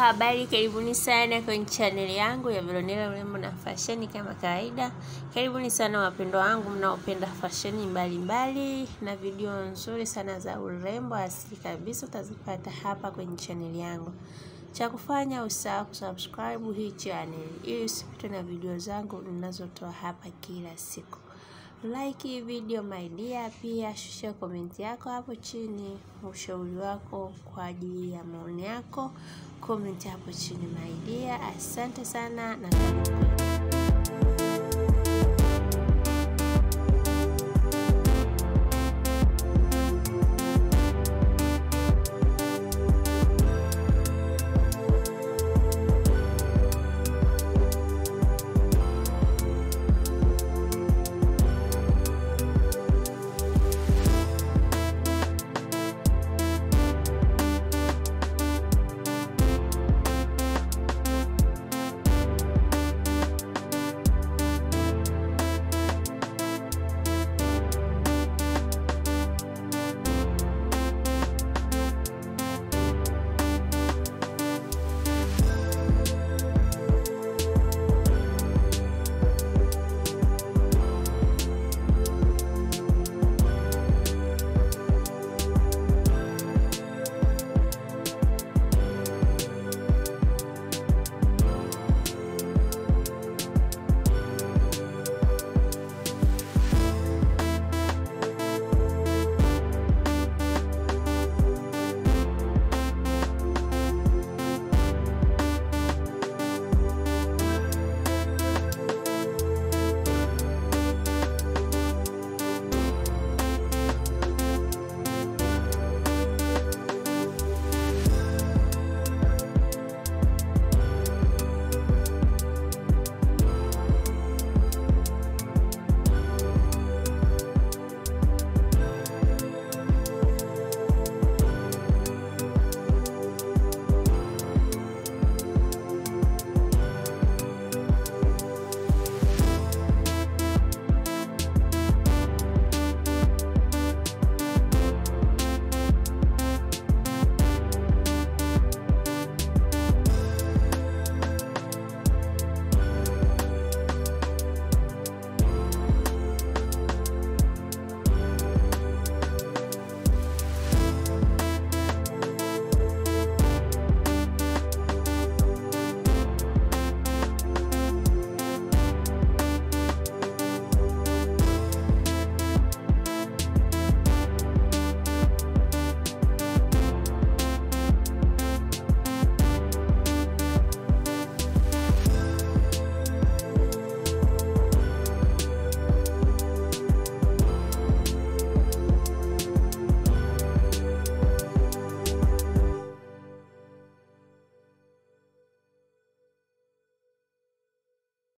habari, karibuni sana kwenye chaneli yangu ya Veronella urembo na fasheni. Kama kawaida, karibuni sana wapendwa wangu mnaopenda fasheni mbalimbali na video nzuri sana za urembo asili kabisa, utazipata hapa kwenye chaneli yangu. Cha kufanya usahau kusubscribe hii channel ili usipitwe na video zangu ninazotoa hapa kila siku. Like hii video my dear, pia shusha komenti yako hapo chini, ushauri wako kwa ajili ya maoni yako, komenti hapo chini my dear. Asante sana na karibu.